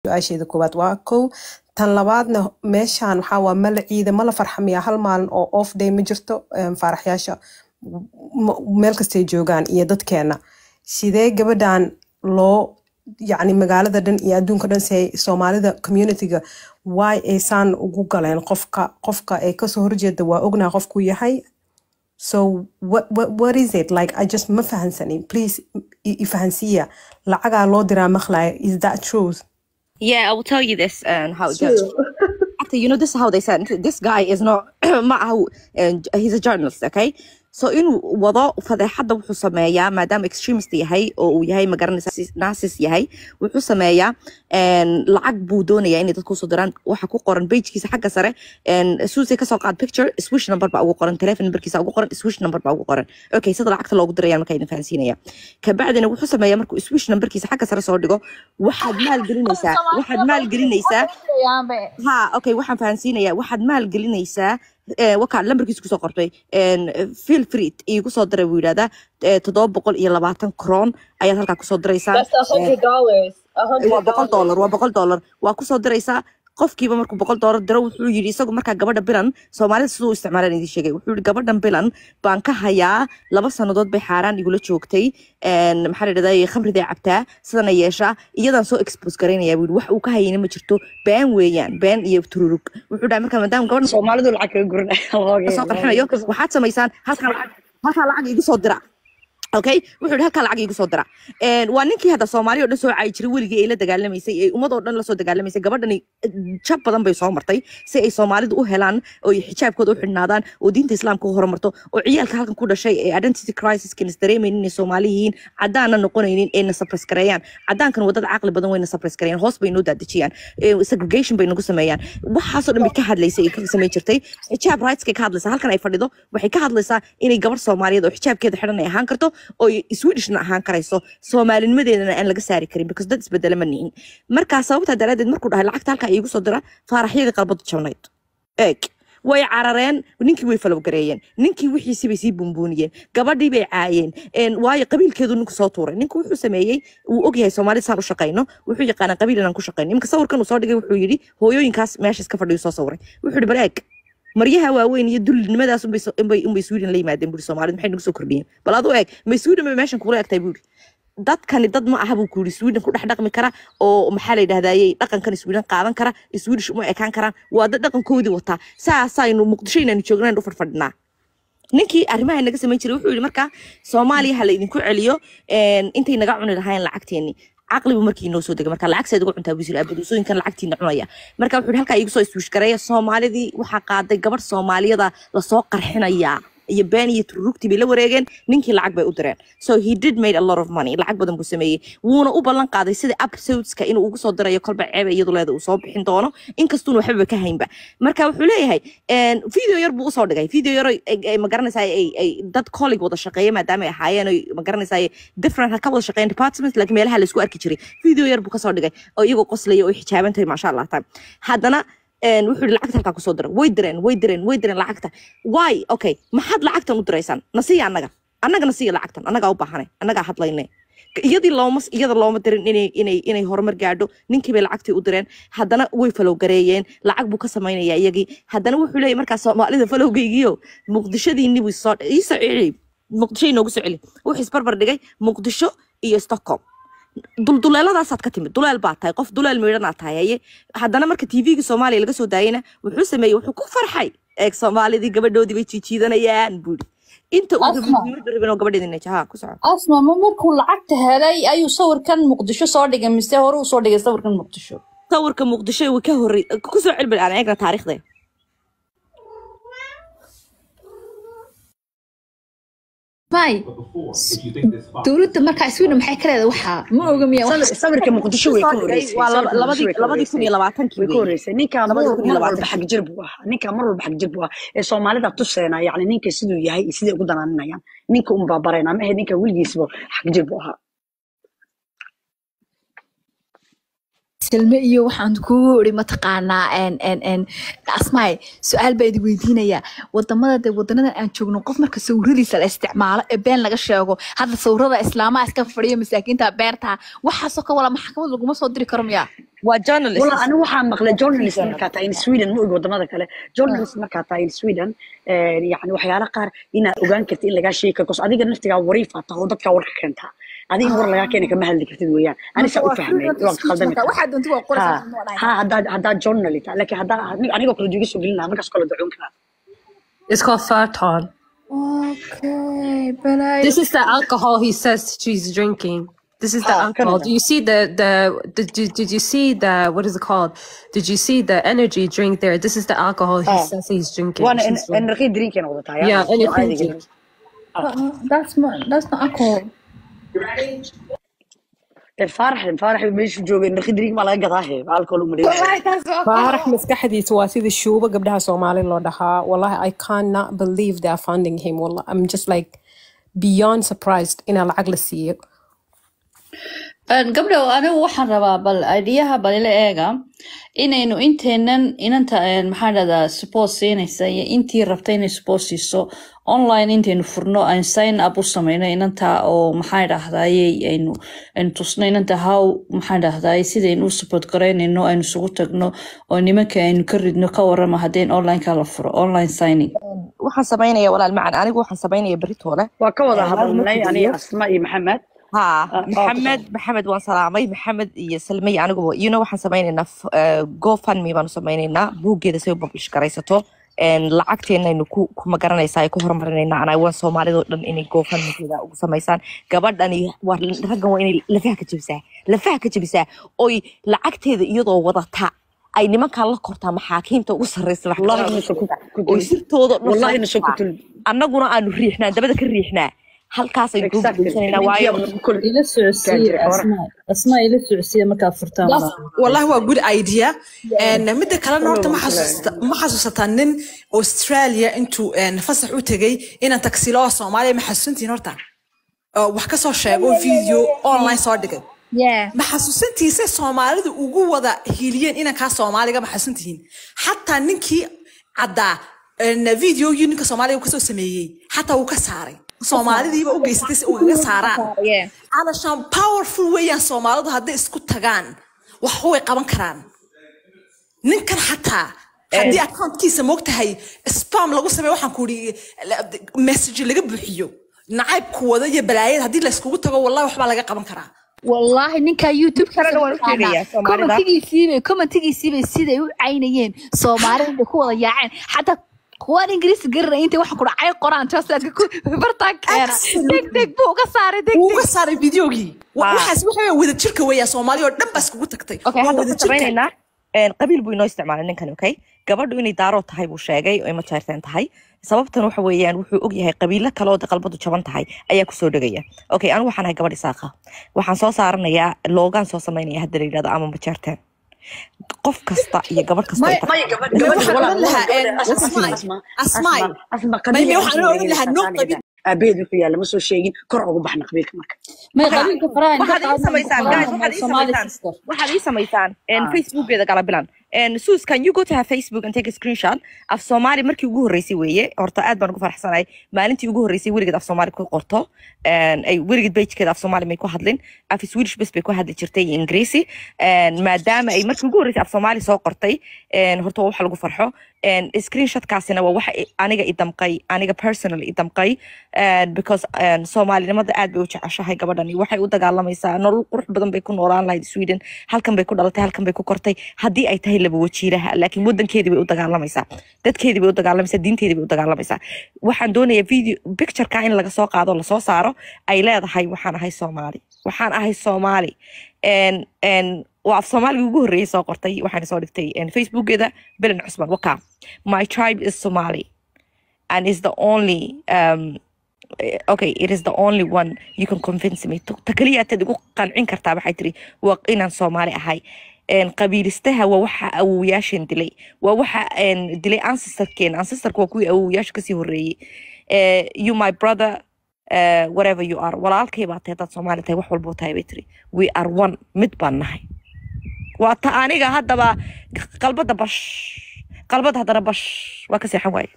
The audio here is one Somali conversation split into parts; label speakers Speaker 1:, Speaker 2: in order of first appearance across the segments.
Speaker 1: su-aasheeda koowaad waa kow tan labaadna meeshaan waxaa waa mala ciida mala farxamiya hal maalin oo off day ma jirto em, faaraxyaasha m- meel kastay joogaan iyo dadkeena sidee gabadhan loo yacni magaalada dhan iyo adduunka dhan say soomaalida communityga why aysaan ugu galeen qofka qofka ay kasoo horjeeda waa ognaa qofku yahay so what, what, what is it like i just ma fahansanin please i i fahansiiya lacagaa loo diraa maqlaya is that truth
Speaker 2: Yeah, I will tell you this and how it goes. Actually, you know, this is how they said this guy is not معه and he's a journalist, okay? So inuu wado fadeexadda wuxuu sameeyaa maadaama extremist yahay oo uu yahay magaranaysa nasis yahay wuxuu sameeyaa een, lacag buu doonayaa inay dadku usoo diraan waxa ku qoran pagekiisa xagga sare een, suusay kasoo qaad picture swish number baa ugu qoran telephone numberkiisa ugu qoran swish number baa ugu qoran okay sida lacagta loogu dirayaan markaa idin fahansiinaya kabacdina wuxuu sameeyaa markuu swish numberkiisa xagga sare soo dhigo waxaad maalgelinaysaa waxaad maalgelinaysaa ha okay waxaan fahansiinayaa waxaad maalgelinaysaa eh, wakaa lambarkiisa kusoo qortay feel free iigu soo diray buu yidhahdaa eh, toddoba boqol iyo labaatan kroon ayaad halkaa kusoo diraysaan
Speaker 3: That's a hundred dollars. A
Speaker 2: waa
Speaker 3: hundred
Speaker 2: boqol
Speaker 3: dollars.
Speaker 2: dollar waa boqol dollar waa kusoo diraysaa qofkiiba markuu boqol dollar diro wuxuu yidhi isagu markaa gabadha bilan soomaalida siduu u isticmaalaan idin sheegay wuxuu yidhi gabadhan bilan baan ka hayaa laba sannadood bay xaaraan igula joogtay een, maxaa la dhahdaa khamriday cabtaa sidana yeeshaa iyadaan soo expose garaynaya buu yidhi wax uu ka hayayna ma jirto been weeyaan been iyo tururug wuxuu dhahay markaa maadaama gabadhan
Speaker 4: soomaalidu lacag kaga guranaya
Speaker 2: kasoo qarxinayo waxaad samaysaan halkaa lacag halkaa lacag igu soo dira okay wuxuu yidhi halkaa lacag igu soo dira Een, waa ninkii hadda soomaali oo dhan soo caayi jiray weligii ay la dagaalamaysay ee ummad oo dhan lasoo dagaalamaysay gabadhani eh, jab badan bay soo martay si ay soomaalidu u helaan oo ay xijaabkooda u xidhnaadaan oo diinta islaamka u horumarto oo ciyaalka halkan ku dhashay ee identity crisis-kan is dareemaynin inay soomaali yihiin caddaanna noqonaynin ee na suppress gareeyaan caddaankan wadada caqli badan way na suppress gareeyaan hoos bay noo daadejiyaan Eh, segregation bay nagu sameeyaan waxaasoo dhan bay ka hadlaysay ay ka samayn jirtay xijaab rightskay ka hadlaysaa halkan ay fadhido waxay ka hadlaysaa inay gabar soomaaliyeed oo xijaabkeeda xidhan ay ahaan karto oo ay swedishna ahaan karayso soomaalinimadeedana aan laga saari karin because dad isbedela ma nihin markaa sababtaa daraadeed markuu dhahay lacagta halkaa iigu soo dira faaraxyadii qalbadu jabnayd eeg way carareen ninkii way falowgareeyeen ninkii wixiisii bay sii bumbuuniyeen gabadhii bay caayeen een, waayo qabiilkeedu ninku soo tuuray ninku wuxuu sameeyey wuu ogyahay soomaalida saan u shaqayno wuxuu yaqaanaa qabiil inaan ku shaqayno imika sawirkan uu soo dhigay wuxuu yidhi hooyooyinkaas meesha iska fadhiyo soo sawiray wuxuu yidhi bal eeg maryaha waaweyn iyo dulnimadaas unbay so- unbay unbay sweden la yimaadeen buuri soomaalida maxay nagu soo kordhiyeen bal adu eeg may sweden bay meeshan kugula egtahay buuri dadkani dad ma aha buu ku yidhi sweden ku dhex dhaqmi kara oo maxaa la yidhahdayey dhaqankan sweden qaadan kara swedish uma ekaan karaan waa dad dhaqankoodii wataa saasaynu muqdisho inaynu joognayn u fadhfadhinaa ninkii arrimaha naga samayn jiray wuxuu yidhi markaa soomaaliya ha la idinku celiyo een, intay naga cuni lahayn lacagteeni caqlibu markii inoo soo degay marka lacag seed uga cuntaa buu yiri abaduusooyinkan lacagtiina cunaya marka wuxuu yidhi halkaa igu soo iswiish gareeya soomaalidii waxaa qaaday gabadh soomaaliyada lasoo qarxinayaa iyo been iyo tururugtii bay la wareegeen ninkii lacag bay u direen so he did made a lot of money lacag badan buu sameeyey wuuna u ballan qaaday sida episodeska inuu ugu soo dirayo kolba ceebe iyadu leeda uu soo bixin doono inkastuuna waxbaba ka haynba marka wuxuu leeyahay een, video yar buu usoo dhigay video yar ay- ay- ay magaranaysaa ay ay dad colleague wada shaqeeya maadaama ay ahaayeen oy magaranaysaa different ha ka wada shaqeeyeen departments laakiin meelaha la isku arki jiray video yar buu kasoo dhigay oo iyagoo qoslaya oo ay xijaaban tahay maasha allah tahay haddana een, wuxuu yihi lacagta halkaa kusoo dira way direen way direen way direen lacagta why okay maxaad lacagtan u diraysaan nasiya annaga annaga nasiya lacagtan annagaa u baahanay annagaa hadlayne iyadii looma iyada looma dirin inay inay inay horumar gaadho ninkii bay lacagtii u direen haddana way falowgareeyeen lacag buu ka samaynayaa iyagii haddana wuxuu leeyahy markaa soomaalida falowgaygiyo muqdishadiinni buu soo ii soo celi muqdisho inoogu soo celi wuxuu isbarbar dhigay muqdisho iyo stockholm dulduleeladaasaad ka timid duleel baa tahay qof duleel miidhanaad tahay haye haddana marka tvga soomaaliya laga soo daayena wuxuu sameeyey wuxuu ku farxay eeg soomaalidii gabadhoodii bay jiijiidanayaan buuri inta uu
Speaker 3: Asma.
Speaker 2: rabin rabin oo gabadheedina jaha ku soco
Speaker 3: asma ma markuu lacagta helay ayuu sawirkan muqdisho soo dhigay mise hore uu soo dhigay sawirkan muqdisho
Speaker 2: sawirka muqdisho way ka horrey ku soo celbel aan eegna taariikhda
Speaker 5: may dowladda markaa sweden maxay ka leedahay waxaa ma oga miya wax
Speaker 4: sawirka muqdisho way ka horeysay
Speaker 2: waa
Speaker 4: sawirka
Speaker 2: labadii
Speaker 4: Muqdisho way ka
Speaker 2: labadii kun iyo
Speaker 4: horeysay.
Speaker 2: labaatankii
Speaker 4: way ka
Speaker 2: wey
Speaker 4: horeysay ninkaa mar
Speaker 2: labadii kun iyo
Speaker 4: mar walba
Speaker 2: labaatankii
Speaker 4: xag jir buu ahaa ninkaa mar walba xag jir buu ahaa ee soomaalida tuseena yacni ninka siduu yahay iyo siday ugu danaaninayaan ninka un baabarayna ma ahe ninka weligiisba xag jir buu ahaa
Speaker 5: silme iyo waxaan kugu iri mataqaanaa en en en asmaay su-aal baa idi weydiinayaa wadamada de wadanadan aan joogno qof marka sawiradiisa la isticmaalo ee been laga sheego hadda sawirada islaamaha iska fadhiyo masaakiinta beerta waxaasoo ka wala maxkamad laguma soo diri karo miyaa
Speaker 2: waa journalist
Speaker 4: والله أنا waxaan maqlay journalist markaa tahay in Sweden ma ogi wadamada kale journalist markaa tahay in Sweden eh, yani waxyaala qaar inaad ogaan kartid in lagaa sheegi karo because adiga naftigaa wariif aad tahay oo dadkaa warka keentaa adiga in war lagaa keeni kama hadli kartid weeyaan ani saa u fahmay waa khaldami kartaa
Speaker 5: waxaa doonta waa
Speaker 4: ha
Speaker 5: qoraysaa
Speaker 4: ha haddaad haddaad journalist tahay laakiin haddaa anigoo kale juuga soo gelin lahaa markaas kale dacuun karaa
Speaker 1: It's called Farton.
Speaker 5: okay balay
Speaker 1: This is the alcohol he says she's drinking. This is the
Speaker 4: Ah,
Speaker 1: alcohol.
Speaker 4: Canada.
Speaker 1: Do you see the the did you, did you see the what is it called? Did you see the energy drink there? This is the alcohol he
Speaker 4: Ah.
Speaker 1: says he's drinking.
Speaker 4: waana
Speaker 1: She's drinking.
Speaker 4: energy drinkina wadataa ya
Speaker 1: Yeah,
Speaker 4: oo
Speaker 1: energy
Speaker 4: caadiga
Speaker 1: drink.
Speaker 5: Uh-uh, that's not that's not alcohol
Speaker 4: faarax faarax meeshu jooga energy drink baa laga gadaa he alcohol uma dhigay
Speaker 5: wallahi that's not
Speaker 1: faarax maskaxdiisa waa sida shuuba gabdhaha soomaali loo dhahaa wallahi i cannot believe they are funding him wallah i'm just like beyond surprised inaa lacag la siiyo
Speaker 3: gabdhow anigu waxaan rabaa bal ideyaha balila eega inaynu inteenan inanta een, maxaa dhahdaa support siinaysa iyo intii rabta inay support siiso online intaynu furno aan sign up u sameyno inanta oo maxaa dhahdaye aynu aynu tusno inanta how maxaa dhahdaye sidaynu u support garaynayno aynu isugu tagno oo nimanka aynu ka ridno ka warama haddeen online-ka la furo online signing
Speaker 2: waxaan samaynaya walaal macan anigu waxaan samaynaya beritoole
Speaker 4: waa ka wada
Speaker 2: Ee,
Speaker 4: hadalnay
Speaker 2: hal
Speaker 4: aniga
Speaker 2: markii
Speaker 4: asma iyo maxamed
Speaker 2: ها
Speaker 4: آه،
Speaker 2: محمد محمد وان سلامي محمد iyo salmay anigu you know waxaan samaynaynaa uh, gofundme baanu samaynaynaa buuggeeda say u publish garaysato een, lacagteenaynu ku kuma garanaysaa ay ku horumarinaynaa anaa waan soomaalidoo dhan inay gofundmekeeda ugu samaysaan gabadhani waa raggan waa inay lafaha ka jebisaa lafaha ka jebisaa oy lacagteeda iyadoo wadata ay nimankan la kortaa maxaakiimta ugu sarreysa
Speaker 4: wallahi
Speaker 2: maxkamadaha
Speaker 4: nasa ku ku
Speaker 2: oy
Speaker 4: tuli
Speaker 2: sirtooda dhan
Speaker 4: wallahi
Speaker 2: soo
Speaker 4: nasa ku
Speaker 2: qabtaa.
Speaker 4: tuli
Speaker 2: annaguna aanu riixnaa dabada ka riixnaa halkaasaynu ku
Speaker 4: exactly
Speaker 2: guulaysanayna waayo
Speaker 4: ninkiyaaba ku kuli
Speaker 3: ila socodsiiya
Speaker 4: Gaajire, hore.
Speaker 3: asmaa asmaa ila socodsiiya markaad furtaan
Speaker 6: That's, wallahi waa good idea And midda kalena horta ma
Speaker 4: Hello,
Speaker 6: xasuusta- ma xasuusataa nin australia intuu een, fasax u tegay inaan taksiilaha soomaaliya ma xasuusantihiin horta oo wax ka soo sheego video online soo dhigay
Speaker 5: yeah
Speaker 6: ma xasuusantihiin soomaalidu ugu wada hiliyeen inankaa soomaaliga ma xasuusantihiin xataa ninkii caddaa een, videogii ninka soomaaliga uu kasoo sameeyey xataa wuu ka saaray soomaalidiiba u geysatay si ugaga saaraan
Speaker 5: yeah
Speaker 6: علشان powerful weeyaan soomaalidu hadday isku tagaan wax way qaban karaan ninkan xataa haddii accountkiisa moogtahay spam lagu sameeyo waxaan ku ii message laga buuxiyo nacaybku wada iyo balaayada haddii layskugu tago wallahi waxbaa laga qaban karaa
Speaker 5: والله ninka youtube
Speaker 2: Kalena waan u sheegayaa Soomaalida.
Speaker 5: commentigiisiibay commentigiisiibay siday u caynayeen soomaalida bay ku wada yaaceen xataa kuwaan ingiriisi garanay intay waxa ku dhacay qoraan translatka ku bartaan keena deg deg buu uga saaray deg
Speaker 6: wuu
Speaker 5: deg
Speaker 6: uga saaray videogii Wa-
Speaker 2: Ah.
Speaker 6: waxaas waxa weeye wada jirka weeyaan soomaali oo dhan baa iskugu tagtay
Speaker 2: okay
Speaker 6: Waa
Speaker 2: hadda
Speaker 6: wada
Speaker 2: waxaan samaynaynaa een, qabiil buu inoo isticmaalay ninkan okay gabadhu inay daaroo tahay buu sheegay oo ima jeerteen tahay sababtan waxa weeyaan wuxuu ogyahay qabiilo kale oo de qalbadu jaban tahay ayaa kusoo dhegaya okay anigu waxaan ahay gabadh isaaqa waxaan soo saaranayaa loogaan soo samaynaya hadda la yidhahdo ama majeerteen qof kasta iyo gabadh kasta ay tahay
Speaker 4: maya gabadh
Speaker 6: Maya,
Speaker 4: gabadha
Speaker 6: waxaan
Speaker 4: walaal
Speaker 6: oran lahaa,
Speaker 4: gabadha
Speaker 6: een,
Speaker 4: asma
Speaker 6: Asmaay,
Speaker 4: asma
Speaker 6: Asmaay.
Speaker 4: asma asma
Speaker 6: Maya,
Speaker 4: qabiil
Speaker 6: waxaan oran lahaa, no qabiil.
Speaker 4: aabaheed wuxuu yaalla ma soo sheegin kor ugu baxna qabiilka marka
Speaker 3: may
Speaker 2: Marka,
Speaker 3: qabiilka faraha inta
Speaker 2: waxaad ii
Speaker 3: qaadna
Speaker 2: samaysaan guys waxaad ii
Speaker 3: Somali
Speaker 2: samaysaan
Speaker 3: sister
Speaker 2: waxaad ii samaysaan een, facebookeeda kala bilan een, sus can you go to her facebook and take a screenshot af soomaali markii ugu horreysay weeye horta aad baan ugu faraxsanahay maalintii ugu horreysay weligeed af soomaali ku qorto een, ay weligeed pagekeeda af soomaali may ku hadlin af swedish bes bay ku hadli jirtay iyo ingiriisi een, maadaama ay markii ugu horreysay af soomaali soo qortay een, horta waa wax lagu farxo een, screenshotkaasina waa waxa i- aniga i damqay aniga personally i damqay een, because een, soomaalinimada aad bay u jeceshahay gabadhani waxay u dagaalamaysaa nolol qurux badan bay ku noolaan lahayd sweden halkan bay ku dhalatay halkan bay ku kortay haddii ay tahay laba wajiiraha laakiin wadankeedii bay u dagaalamaysaa dadkeedii bay u dagaalamaysaa diinteedii bay u dagaalamaysaa waxaan doonayaa video pictureka in laga soo qaado lasoo saaro ay leedahay waxaan ahay soomaali waxaan ahay soomaali een een waa af soomaaliga ugu horreeyay soo qortay waxaana soo dhigtay een, facebookeeda belen cusman waka my tribe is somali and is the only um, eh, okay it is the only one you can convince me to- ta kaliya aad igu qancin kartaa waxay tiri waa inaan soomaali ahay een, qabiilistaha waa waxa awowayaasheen dilay waa waxa een, dilay ancestorkeen ancestorka waa kuwii awowayaasha kasii horreeyey Eh, you my brother uh, whatever you are walaalkay baa tahay dad soomaali tahay wax walbuu tahay bay tiri we are one mid baan nahay waa ta aniga haddaba qalbada bash qalbada haddana bash waa ka seexan waaye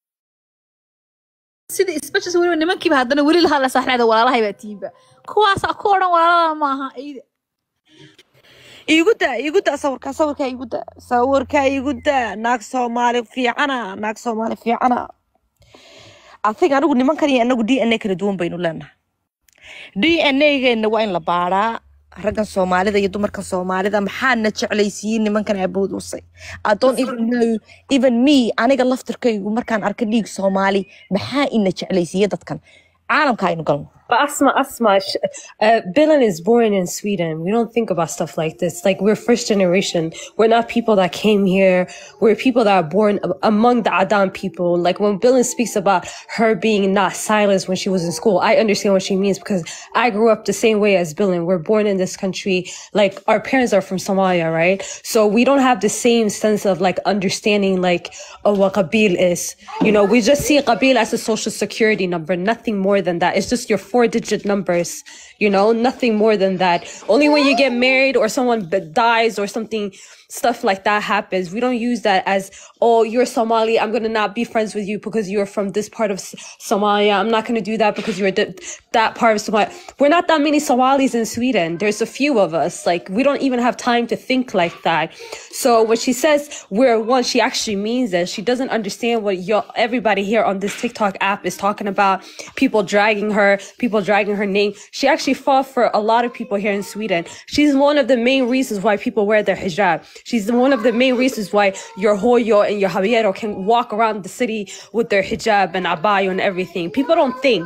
Speaker 5: sida isbashas weliba nimankiiba haddana weli la hadla saaxleeda walaalahay baa tiimba kuwaasaa ku odhan walaalada maaha iyada
Speaker 2: iigu daa iigu daa sawirkaa sawirkaa iigu daa sawirkaa iigu daa naag soomaali fiicana naag soomaali fiicana athig anigu nimankan iyo anagu d n a kala duwan baynu leenahay d n a geena waa in la baaraa raggan soomaalida iyo dumarkan soomaalida maxaana jeclaysiiyey nimankan aboodusay adoon even know even me aniga laftirkaygu markaan arka dhiig soomaali maxaa ina jeclaysiiye dadkan caalamka aynu galno
Speaker 7: But Asma, Asma, sh- uh, Bilan is born in Sweden. We don't think about stuff like this. Like we're first generation. We're not people that came here. We're people that are born a- among the Adam people. Like when Bilan speaks about her being not silenced when she was in school, I understand what she means because I grew up the same way as Bilan. We're born in this country. Like our parents are from Somalia, right? So we don't have the same sense of like understanding like oh what Qabil is. You know, we just see Qabil as a social security number, nothing more than that. It's just your four digit numbers, you know, nothing more than that. Only when you get married or someone b- dies or something, stuff like that happens. We don't use that as, oh, you're Somali. I'm going to not be friends with you because you're from this part of S- Somalia. I'm not going to do that because you're th- that part of Somalia. We're not that many Somalis in Sweden. There's a few of us. Like, we don't even have time to think like that. So when she says we're one, she actually means that. She doesn't understand what you everybody here on this TikTok app is talking about. People dragging her, people dragging her name. She actually fought for a lot of people here in Sweden. She's one of the main reasons why people wear their hijab. She's one of the main reasons why your hoyo and your javiero can walk around the city with their hijab and abaya and everything. People don't think.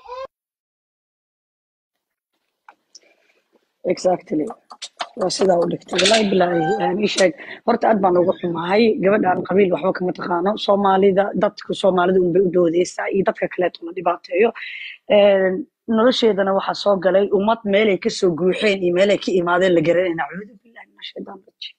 Speaker 4: exactly waa sidaa u dhigtay walaahi bilaahi een, ii sheeg horta aad baan ugu xumahay gabadhaan qabiil waxba kama taqaano soomaalida dadku soomaalida unbay u doodeysaa iyo dadka kaleeto la dhibaateeyo Een, nolosheedana waxaa soo galay ummad meelay kasoo guuxeen iyo meelay ka imaadeen la garanayna acuudu billahi min ashaytaan rajiim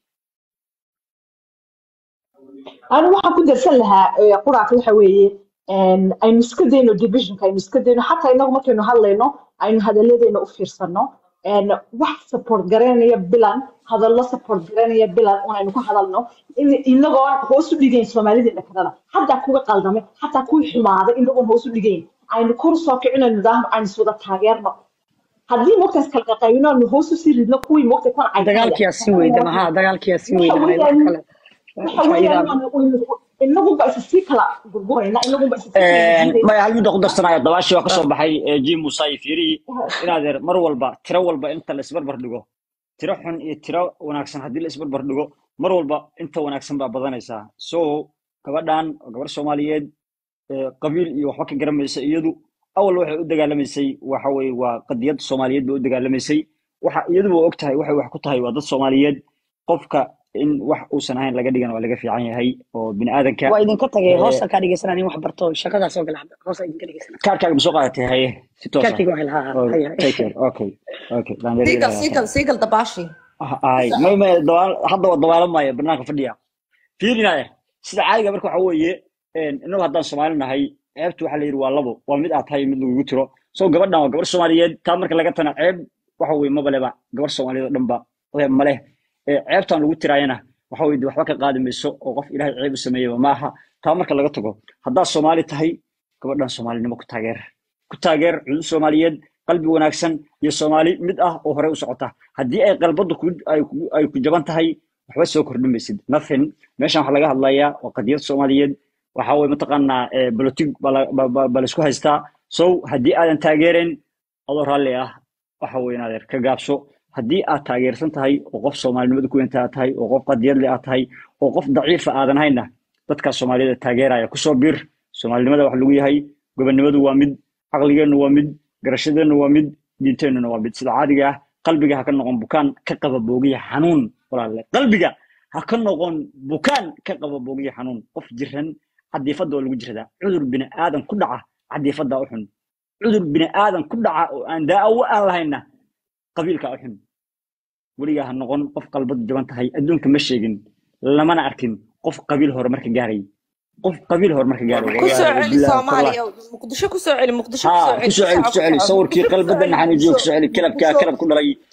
Speaker 8: anu waxaan ku darsan lahaa eh, quraacka waxa weeye een, aynu iska dayno divisionka aynu iska dayno xataa inagu markaynu hadlayno aynu hadalladeena u fiirsano een, wax support garanaya bilan hadallo support garanaya bilan un aynu ka hadalno in- inagoon hoos u dhigayn soomaalideena kalena xataa kuwa qaldame xataa kuwii xumaaday inagoon hoos u dhigayn aynu kor soo kicinayno nidaam aynu iswada taageerno haddii mogtaas kala qaqaybino aynu hoos u sii ridno kuwii mogta kan caytanaya
Speaker 4: dagaalkiyaa sii weyda maha dagaalkiyaa sii
Speaker 8: waxa
Speaker 4: weyda wax
Speaker 8: weeyaan
Speaker 4: kale
Speaker 8: waxa weeyaan
Speaker 4: faa'iidaa
Speaker 8: inaguba isa sii kala gurgurayna inaguba isa sii kala jiidayna
Speaker 9: maya hal mid aan ku darsanaya dabaashii waa kasoo baxay ee jim musa iyo fiirihii inaadeer mar walba tiro walba inta la isbarbar dhigo tiro xun iyo tiro wanaagsan haddii la isbarbar dhigo mar walba inta wanaagsan baa badanaysaa so gabadhan oo gabar soomaaliyeed ee qabiil iyo waxba ka garamaysa iyadu awal waxay u dagaalamaysay waxa weye waa qadiyad soomaaliyeed bay u dagaalamaysay waxa iyaduba og tahay waxay wax ku tahay waa dad soomaaliyeed qofka in wax uusan ahayn laga dhigan waa laga fiican yahay oo bini aadanka
Speaker 4: waa idinka tagay
Speaker 9: ee,
Speaker 4: hoosta kaa dhegeysanaa nin wax barto shaqadaa soo gala hadda hoosta idinka dhegeysanaa
Speaker 9: kaarkaaga ma soo qaadatay haye si toos ah
Speaker 4: kaarkayga waa helhaa
Speaker 9: Oh,
Speaker 4: haya
Speaker 9: take care. Okay. Okay. Laandheeri
Speaker 2: siigal
Speaker 9: ilaahay ha
Speaker 2: siigal
Speaker 9: tahay.
Speaker 2: siigal dabaashi
Speaker 9: Ah, Ay, may may dawaal hadda waa dawaalamaya banaanka fadhiya. Fiirinaya. Sida caadiga marka waxa weeye een inuu haddaan Soomaali nahay ceebtu waxa la yiri waa labo. Waa mid aad tahay mid lagu tiro. So gabadhan waa gabar Soomaaliyeed taa marka laga tana ceeb waxa weeye maba leba gabar Soomaaliyeed oo dhanba ceeb ma leh. Ee ceebtan lagu tiraayana waxa weeye dee waxba ka qaadi mayso oo qof Ilaahay ceeb u sameeyay maaha. Taa marka laga tago haddaad Soomaali tahay gabadhan Soomaalinimo ku taageer. ku taageer cudud Soomaaliyeed qalbi wanaagsan iyo Soomaali mid ah oo hore u socota haddii ay qalbadu ku ay ku ay ku jaban tahay waxba soo kordhin maysid nothing meeshan waxaa laga hadlayaa waa qadiyad Soomaaliyeed waxa weeye mataqaanaa ee politic baa la- ba- ba- baa la isku haystaa so haddii aadan taageerin adoo raalli ah waxa weeye inaad ka gaabso haddii aad taageersan tahay oo qof Soomaalinimada ku weynta aad tahay oo qof qadiyad leh aad tahay oo qof daciifa aadan hayna dadka Soomaalida taageeraya kusoo bir Soomaalinimada wax lagu yahay gobonimadu waa mid caqligeennu waa mid garashadeennu waa mid diinteennuna waa mid sida caadiga ah qalbiga ha ka noqon bukaan ka qaba boogiya xanuun walaalle qalbiga ha ka noqon bukaan ka qaba boogiya xanuun qof jiran cadiifadda waa lagu jiradaa cudur bini aadan ku dhaca cadiifaddaa u xun cudur bini aadan ku dhaca oo aan daawo aan lahayna qabiilkaa u xun weligaa ha noqon qof qalbadu jaban tahay adduunka ma sheegin lamana arkin qof qabiil hore marka gaaray qof qabiil hore marka gaaray
Speaker 2: ku soo
Speaker 9: wallaahi
Speaker 2: celi
Speaker 9: bilaahi tallaah
Speaker 2: soomaaliya muqdisho ku soo celi muqdisho ku soo
Speaker 9: ها
Speaker 2: celi
Speaker 9: كسو علي كسو علي
Speaker 2: shacabka
Speaker 9: صوركي
Speaker 2: muqdisho ku
Speaker 9: قلب
Speaker 2: soo
Speaker 9: بدنا
Speaker 2: celi
Speaker 9: حنجي
Speaker 2: muqdisho
Speaker 9: كسو علي كلب كا
Speaker 2: muqdisho
Speaker 9: كلب كل رأي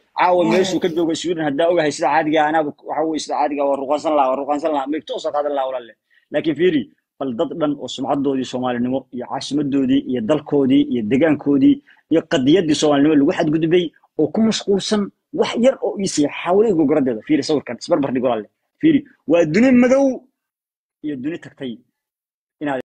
Speaker 9: caawa meeshuu ka joogo sweden haddaa ogahay sida caadiga anaaba waxa weye sida caadiga waa ruqaansan lahaa waa ruqaansan lahaa meegto soo qaadan lahaa walaale laakiin fiiri bal dad dhan oo sumcadoodii soomaalinimo iyo caasimadoodii iyo dalkoodii iyo degaankoodii iyo qadiyaddii soomaalinimo lagu xadgudbay oo ku mashquulsan wax yar oo iisii xawlay gogoradeeda fiiri sawirkan isbarbar dhig walaale fiiri waa duni madow iyo duni tagtay inaad